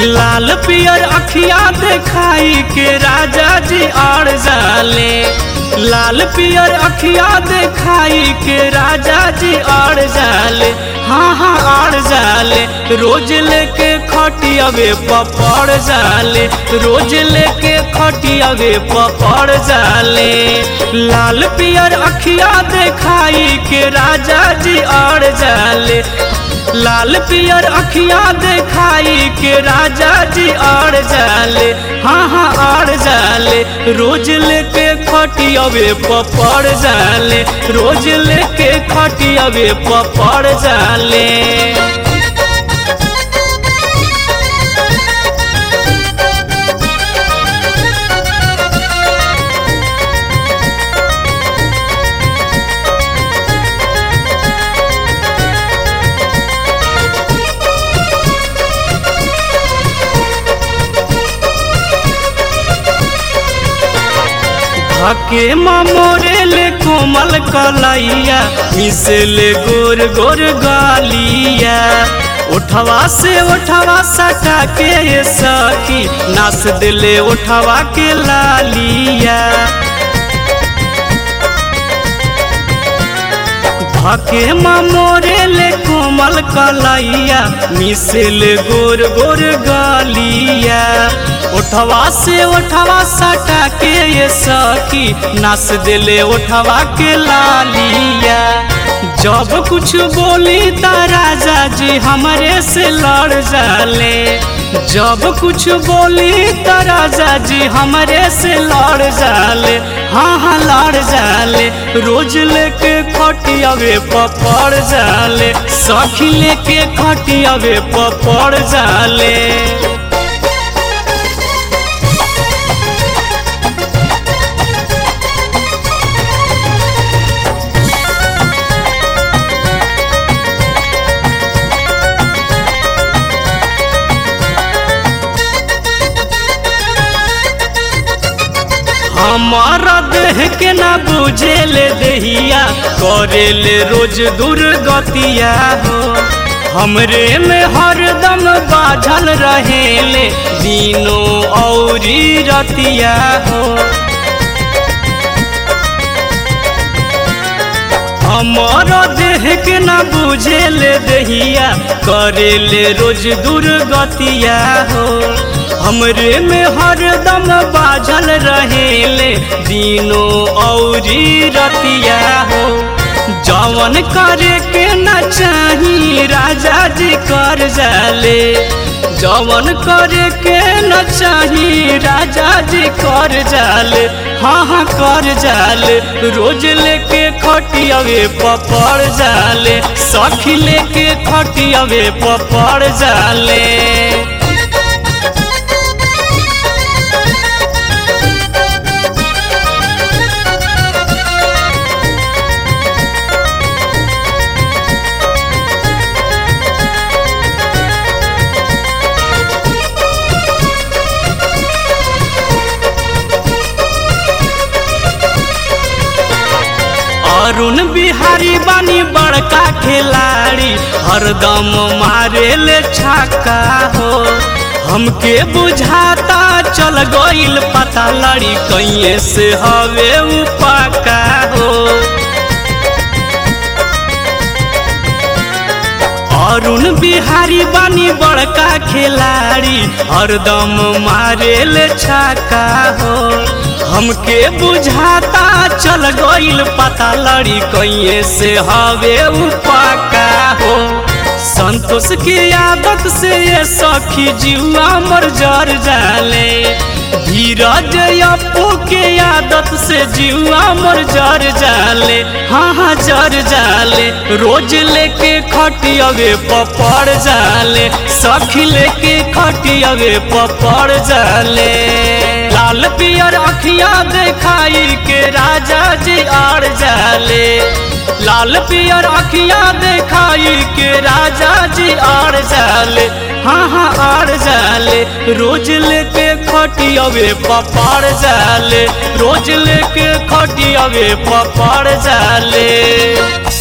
लाल पियर अखिया देखाई के राजा जी आड़ जाले लाल पियर अखिया देखाई के राजा जी आड़ जाले हाँ हाँ आड़ जाले रोज लेके खटियावे पपड़ जाले रोज लेके खटियावे पपड़ जाले लाल पियर अखिया देखाई के राजा जी आड़ जाले लाल पियर अखिया देखाई के राजा जी आड़ जाले हाँ हाँ आड़ जाले रोज लेके खटियावे पपड़ जाले रोज लेके खटियावे पपड़ जाले हके मोरे ले कोमल कलैया मिसले गोर गोर गालिया उठवा से उठवा सटा के ये सखी नास दिले उठवा के लालिया हके मोरे ले कोमल कलैया मिसल गोर गोर गालिया उठवा से उठवा सटा के ये सखी नास दिले उठवा के लालिया जब कुछ बोली त राजा जी हमरे से लड़ जाले जब कुछ बोली त राजा जी हमरे से लड़ जाले हाँ हाँ लड़ जाले रोज लेके खटियावे पपड़ जाले सखी लेके खटियावे पपड़ जाले हमारा देह के ना बुझे ले दहिया करे ले रोज दुर्गतिया हो हमरे में हरदम बाझल रहे ले दिनों औरी रतिया हो हमारा देह के ना बुझे ले दहिया करे ले रोज दुर्गतिया हो हमरे में हरदम बाझल रहेले दिनों औरी रतिया हो जवन करे के न चाही राजा जी कर जाले जवन करे के न चाही राजा जी कर जाले हाँ हाँ कर जाले रोज लेके खटियावे पपड़ जाले सखी लेके खटियावे पपड़ जाले अरुण बिहारी बानी बड़का खिलाड़ी हरदम मारे ले छक्का हो हमके बुझाता चल गईल पता लड़ी कैसे से हवे पक्का हो अरुण बिहारी बानी बड़का खिलाड़ी हरदम मारे ले छक्का हो हमके बुझाता चल गईल पता लड़ी कैसे से हवे पक्का हो संतोष की आदत से ये सखी जीवा मर जर जाले धीरज अपू के आदत से जीवा मर जर जाले हाँ हाँ जर जाले रोज लेके खटियावे पपड़ जाले सखी लेके खटियावे पपड़ जाले लाल पियर अखिया देखाई के राजा जी आड़ जाले लाल पियर अखिया देखाई के राजा जी आड़ जाले हाँ हाँ आड़ जाले रोज लेके खटियावे पपाड़ जाले रोज लेके खटियावे पपाड़ जाले